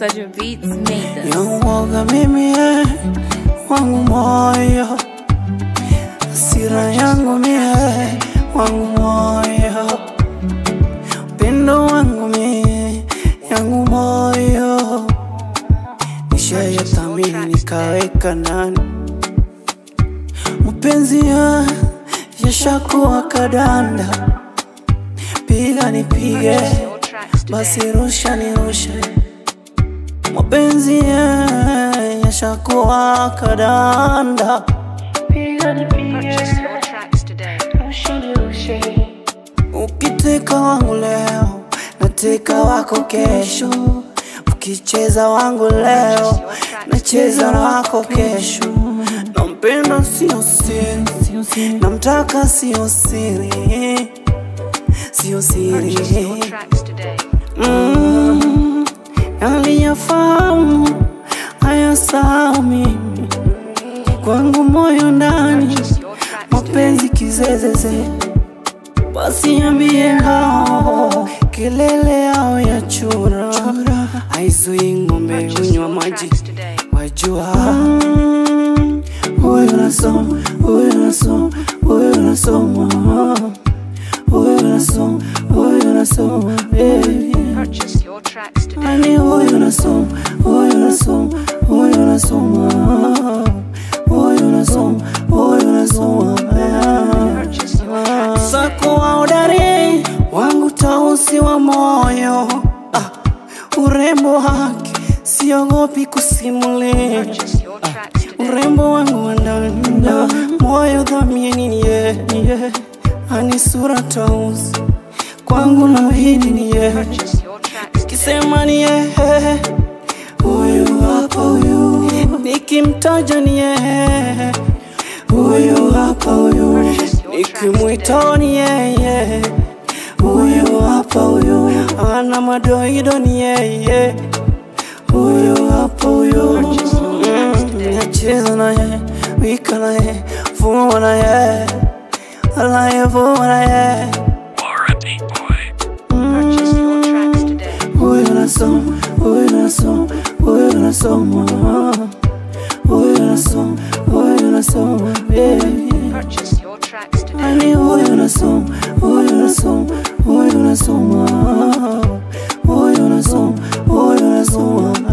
Better Beats made this. Yauoga mimi eh, wangu moyo, hasira yangu mie wangu moyo, upendo wangu mie yangu moyo, nishayathamini nikaweka ndani mapenzi ya yashakuwa kadanda, piga nipige, basi rusha nirushe mapenzi ya yashakuwa kadanda, piga nipige, rusha nirushe. Ukiteka wangu leo, nateka wako kesho. Ukicheza wangu leo, nacheza na wako kesho. Nampenda sio siri, namtaka sio siri, sio siri. Mm, aliyafahamu hayasahau mimi kwangu moyo ndani mapenzi kizezeze basi ambie hao kelele yao ya chura haizui ng'ombe hunywa maji wajua Mm, huyu nasoma huyu nasoma huyu nasoma huyu nasoma huyu nasoma baby Ani huyu nasoma, huyu nasoma, huyu nasoma, huyu nasoma, huyu nasoma. Sako wa udari wangu tausi wa moyo, ah, urembo wake siogopi kusimulia, urembo wangu wa ndani moyo dhamini ni yeye, ni yeye. ani sura tausi kwangu na hidi ni yeye nikisema ni yeye, huyu hapa huyu, nikimtaja ni yeye, huyu hapa huyu, nikimwita ni yeye, huyu hapa huyu, ana madoido ni yeye, huyu hapa huyu, Mm, nacheza na yeye, wika na yeye, fuma na yeye, anayevuma na yeye Huyu nasoma, huyu nasoma, huyu nasoma, huyu nasoma, huyu nasoma, baby. Ani huyu nasoma, huyu nasoma, huyu nasoma, huyu nasoma, huyu nasoma,